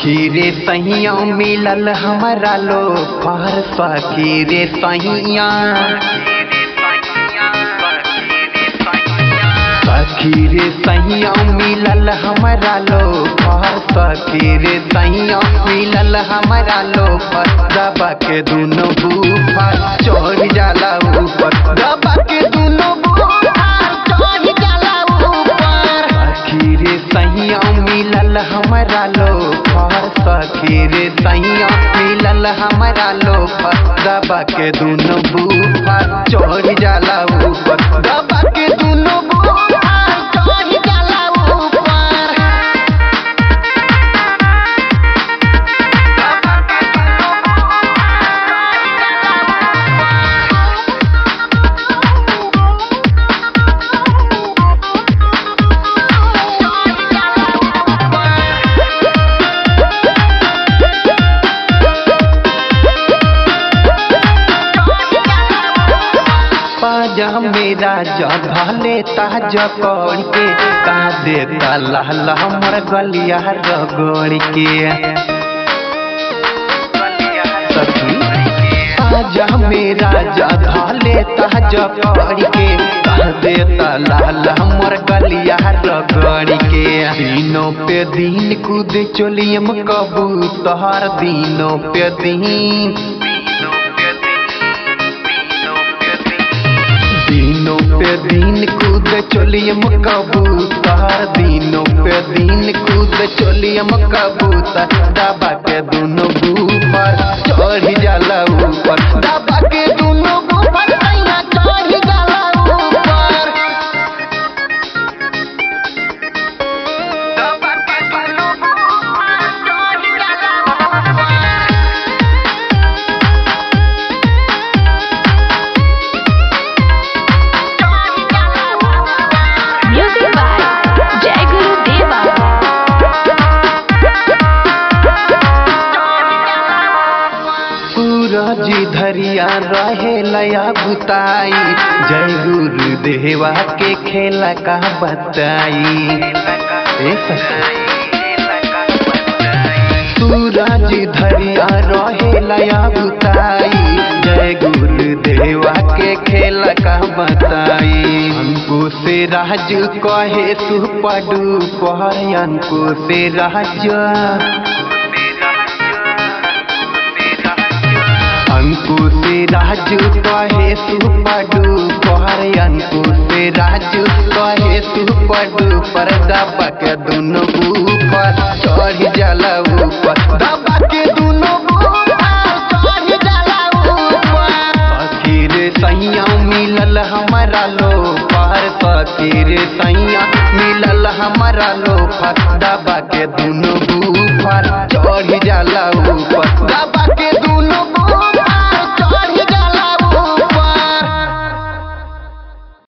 सखी रे सैया मिलल हमारा लो पर सखी रे सैया सखी रे सैया मिलल हमारा लो पर सखी रे सैया मिलल हमारा लो पर दबा के दुनो बूफर चढ़ जाला ऊपर दबा के दुनो बूफर चढ़ जाला ऊपर सखी रे सैया मिलल हमारा लो पर सखी रे सैया मिलल हमारा लो पर दबा के दुनो बूफर चढ़ जाला ऊपर दबा के दुनो बूफर चढ़ जाला ऊपर पाजा मेरा जले ताज कौड़ के का देता लाल हमर गलिया रगड़ के सखी पाजा मेरा जले ताज कौड़ के का देता लाल हमर गलिया रगड़ के दिनों पे दिन कूद चोलियम कबूतर दिनों पे दिन दिनों पे दिन कूद चोलियम कबूतर दिनों पे दिन कूद चोलियम कबूतर दबा के दोनों ऊपर चढ़ जाला ऊपर दबा के दोनों ऊपर सैया चढ़ जाला ऊपर दबा के दोनों ऊपर चढ़ जाला ऊपर Music by Jai Guru Deva. सूरज धरिया रहे लया बुताई जय गुरु देवा के खेला का बताई ए सखी। सूरज धरिया रहे लया बुताई जय गुरु देवा के खेला का बताई हमको से राज कहे सुपडू कहन को से राज अंकु से राजू कहे सुपडू कहर अंकु से राजू कहे सुपडू पर दबा के दुनो ऊपर चढ़ जाला ऊपर दबा के दुनो ऊपर चढ़ जाला ऊपर फकीर सैया मिलल हमारा लो पर फकीर सैया मिलल हमारा लो पर दबा के दुनो ऊपर चढ़ जाला ऊपर